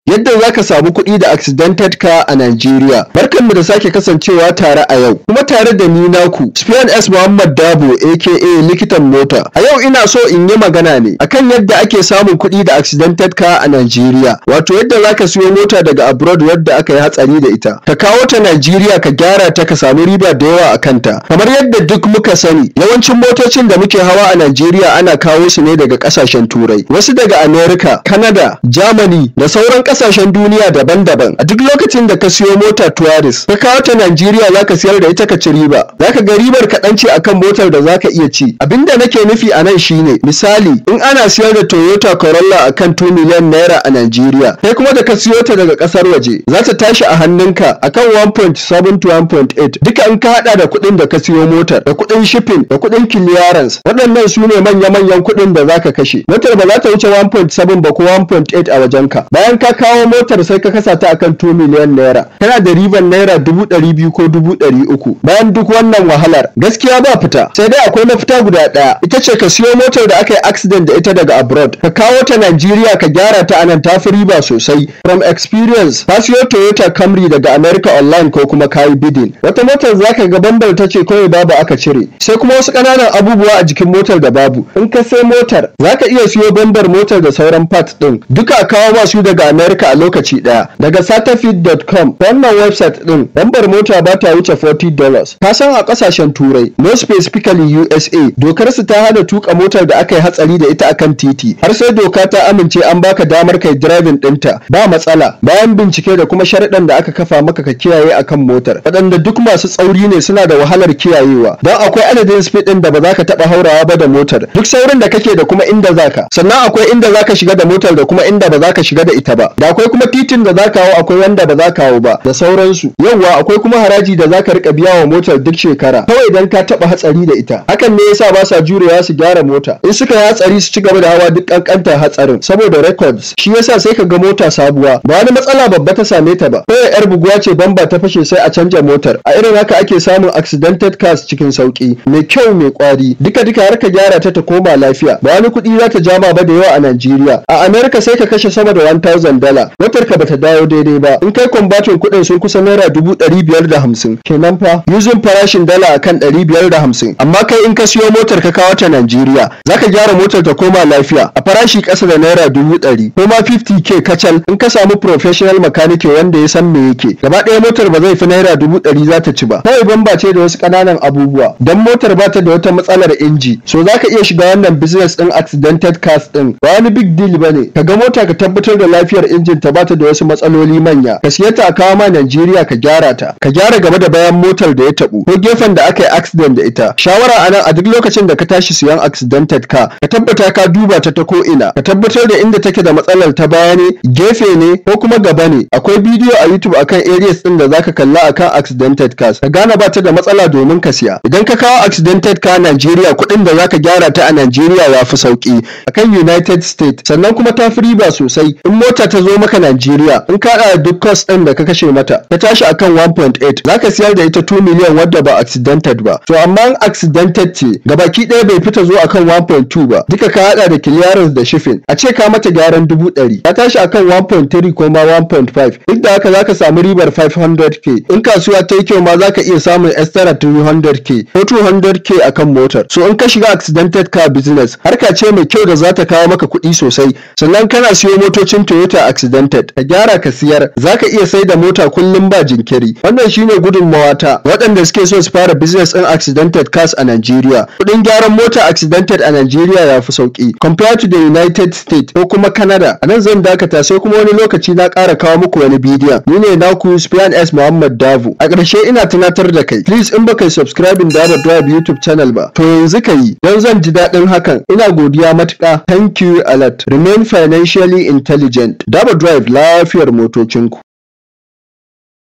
yadda za ka samu kuɗi da accidented car a Najeriya. Barkanmu da sake kasancewa tare a yau, kuma tare da ni naku, Spion S Muhammad Dabo aka likitan mota. A yau ina so in yi magana ne akan yadda ake samun kuɗi da accidented car a Najeriya. Wato yadda za ka siyo mota daga abroad wadda aka yi hatsari da ita. Ka kawo ta Najeriya ka gyara ta ka samu riba da yawa a kanta. Kamar yadda duk muka sani, yawancin motocin da muke hawa a Najeriya ana kawo su ne daga ƙasashen Turai. Wasu daga America, Canada, Germany da sauran ƙasashen duniya daban-daban. A duk lokacin da ka siyo mota tourist, ka kawo ta Najeriya za ka siyar da ita ka ci riba. Za ka ga ribar kaɗan ce akan motar da za ka iya ci. Abinda nake nufi a nan shine, misali, in ana siyar da Toyota Corolla akan 2 miliyan naira a Najeriya, kai kuma da ka siyo ta daga ƙasar waje, za ta tashi a hannunka akan 1.7 to 1.8 duka in ka haɗa da kuɗin da ka siyo motar, da kuɗin shipping, da kuɗin clearance. Waɗannan su ne manya-manyan kuɗin da za ka kashe. Motar ba za ta wuce 1.7 ba ko 1.8 a wajenka. Bayan ka kawo motar sai ka kasa ta akan 2 miliyan naira. Kana da riban naira dubu ɗari biyu ko dubu ɗari uku. Bayan duk wannan wahalar, gaskiya ba fita. Sai dai akwai mafita guda ɗaya. Ita ce ka siyo motar da aka yi accident da ita daga abroad. Ka kawo ta Najeriya ka gyara ta anan ta fi riba sosai. From experience, ka siyo Toyota Camry daga America online ko kuma kayi bidding. Wata motar za ka ga bambar ta ce kawai babu aka cire. Sai kuma wasu ƙananan abubuwa a jikin motar da babu. In ka sai motar, za ka iya siyo bambar motar da sauran parts ɗin. Duka a kawo masu daga America a lokaci ɗaya. Daga satafit.com wannan website ɗin bambar mota ba ta wuce $40. Ka san a ƙasashen Turai, no specifically USA, dokar su ta hana tuka motar da aka yi hatsari da ita akan titi. Har sai doka ta amince an baka damar kai driving ɗinta ba matsala. Bayan bincike da kuma sharuɗan da aka kafa maka ka kiyaye akan motar. Waɗanda duk masu tsauri ne suna da wahalar kiyayewa. Don akwai adadin speed ɗin da ba za ka taɓa haurawa ba da motar. Duk saurin da kake da kuma inda zaka. Sannan akwai inda zaka shiga da motar da kuma inda ba za ka shiga da ita ba. Da akwai kuma titin da za ka hau akwai wanda ba za ka hau ba da sauransu. Yawwa akwai kuma haraji da za ka riƙa biya wa motar duk shekara. Kawai idan ka taɓa hatsari da ita. Hakan ne yasa ba sa jurewa su gyara mota. In suka yi hatsari su ci gaba da hawa duk ƙanƙantar hatsarin saboda records. Shi yasa sai ka ga mota sabuwa. Ba wani matsala babba ta same ta ba. Kawai yar buguwa ce bamba ta fashe sai a canja motar. A irin haka ake samun accidented cars cikin sauki. Mai kyau mai kwari. Duka duka har ka gyara ta ta koma lafiya. Ba wani kuɗi za ta jama ba da yawa a Najeriya. A America sai ka kashe sama da 1000 dala. Motar ka bata dawo daidai ba. In kai kwambatin kuɗin sun kusa naira dubu ɗari biyar da hamsin. Kenan fa yuzin farashin dala akan ɗari biyar da hamsin. Amma kai in ka siyo motar ka kawo ta Najeriya. Za ka gyara motar ta koma lafiya a farashi ƙasa da naira dubu ɗari. Ko ma 50k kacal in ka samu professional makanike wanda ya san me yake. Gaba ɗaya motar ba zai fi naira dubu ɗari za ta ci ba. Kawai bamba ce da wasu ƙananan abubuwa. Dan motar ba ta da wata matsalar inji. So za ka iya shiga wannan business ɗin accidented cars ɗin. Ba wani big deal ba ne. Ka ga mota ka tabbatar da lafiyar injin ta ba ta da wasu matsaloli manya. Ka siya ta a kawo ma Najeriya ka gyara ta. Ka gyara gaba da bayan motar da ya taɓu. Ko gefen da aka yi accident da ita. Shawara a nan a duk lokacin da ka tashi siyan accidented car. Ka tabbata ka duba ta ta ko ina. Ka tabbatar da inda take da matsalar ta baya ne, gefe ne ko kuma gaba ne. Akwai bidiyo a YouTube akan areas ɗin da zaka kalla akan accidented cars. Ka gane ba ta da matsala domin ka siya. Idan ka kawo accidented car Najeriya kuɗin da zaka gyara ta a Najeriya ya fi sauki. Akan United States sannan kuma ta fi riba sosai. In mota ta zo maka Najeriya in ka haɗa duk cost ɗin da ka kashe mata ta tashi akan 1.8 zaka siyar da ita 2 miliyan wadda ba accidented ba. To amma in accidented ce gabaki ɗaya bai fita zo akan 1.2 ba. Duka ka haɗa da clearance da shipping. A ce ka mata gyaran dubu ɗari. Ta tashi akan 1.3 ko ma 1.5. Duk da haka zaka samu ribar 500k. In kasuwa ta yi kyau ma zaka iya samun extra 300k ko 200k akan motar. So in ka shiga accidented car business harka ce mai kyau da za ta kawo maka kuɗi sosai. Sannan kana siyo motocin Toyota accidented ka gyara ka siyar zaka iya sai da mota kullum ba jinkiri. Wannan shine gudunmawa ta waɗanda suke so su fara business ɗin accidented cars a Najeriya. Kuɗin gyaran mota accidented a Najeriya ya fi sauki compared to the United States ko kuma Canada. A nan zan dakata sai kuma wani lokaci na ƙara kawo muku wani bidiyon. Ni ne naku Spian S Muhammad Davo. A ƙarshe ina tunatar da kai. Please in baka yi subscribing da Drive YouTube channel ba. To yanzu ka yi. Don zan ji daɗin hakan. Ina godiya matuƙa. Thank you a lot. Remain financially intelligent. Dabo Drive lafiyar motocinku.